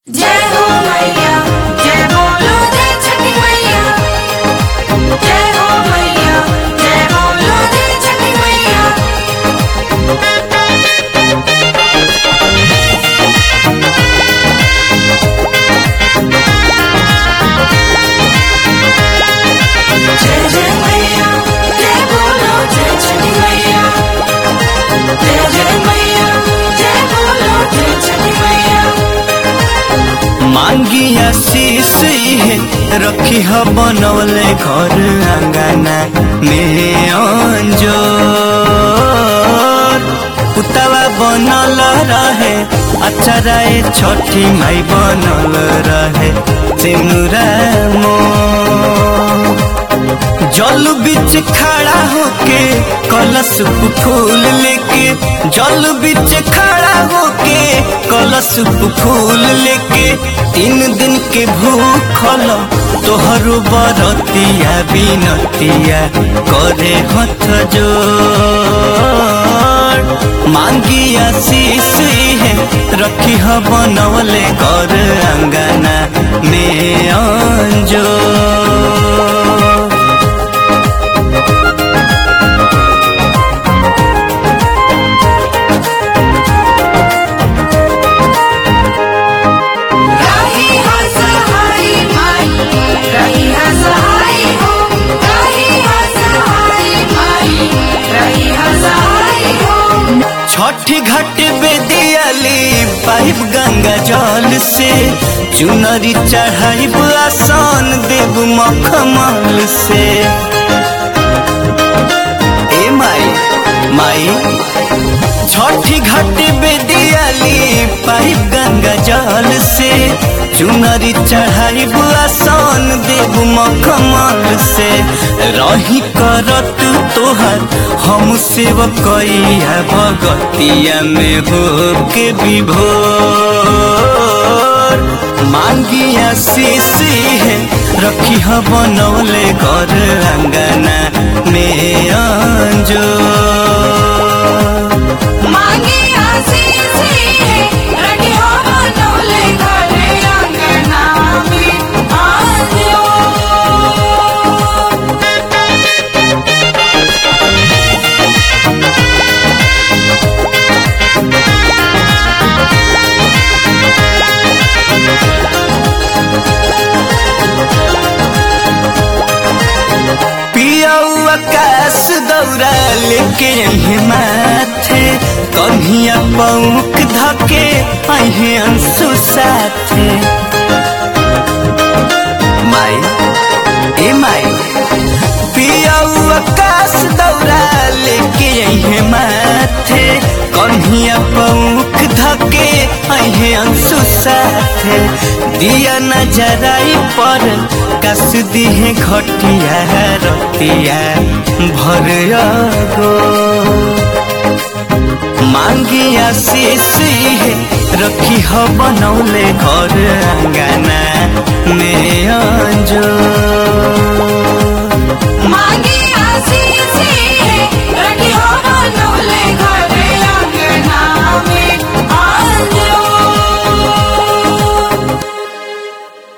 जय हो मैया जय बोलो जय छठी मैया जय हो मैया जय बोलो जय छठी मैया जय जय मैया जय बोलो जय छठी मैया जय जय मैया जय बोलो जय छठी मैया मांगी आशीष है रखी ह बनवले घर आंगना में अंजोर पुतवा बनल रहे अच्छा रहे छठी माई बनल रहे सिनुरा मोर जल बीच खड़ा होके कलश फूल लेके जल बीच खड़ा होके कलश फूल लेके तीन दिन के भूखल तोहर बरतिया बिनतिया करे हथ जोड़ मांगी आशीष है रखी ह बनवले कर अंगना में अंजोर रही हसहाई माई रही हसहाई हो रही हसहाई माई रही हसहाई हो छठी घाट बेदियाली पाइप गंगा जल से चुनरी चढ़ाइब आसान देव मखमल से ए माई माई छठी घाट बेदियाली पाइप गंगा जल से चुनरी चढ़ाइब आसान देव मखमल से रही करत तोहर हम सेवकैया भगतिया में हो के विभोर मांगी आशीष है रखी ह बनौले घर अंगना में अंजो मांगी आशीष है रखी हो बनौले घरे अंगना में आजो पियाऊ आकाश दौरा लेके अहे माथे कन्हिया पौक धके अहे अंशु साथे माई ए माई पियाऊ आकाश दौरा लेके अहे माथे कन्हिया पौक धके अहे अंशु साथे दिया नजराई पर कस दिहे घटिया रतिया भर गो मांगी आशीष है रखी ह बनौले घर अंगना में अंजो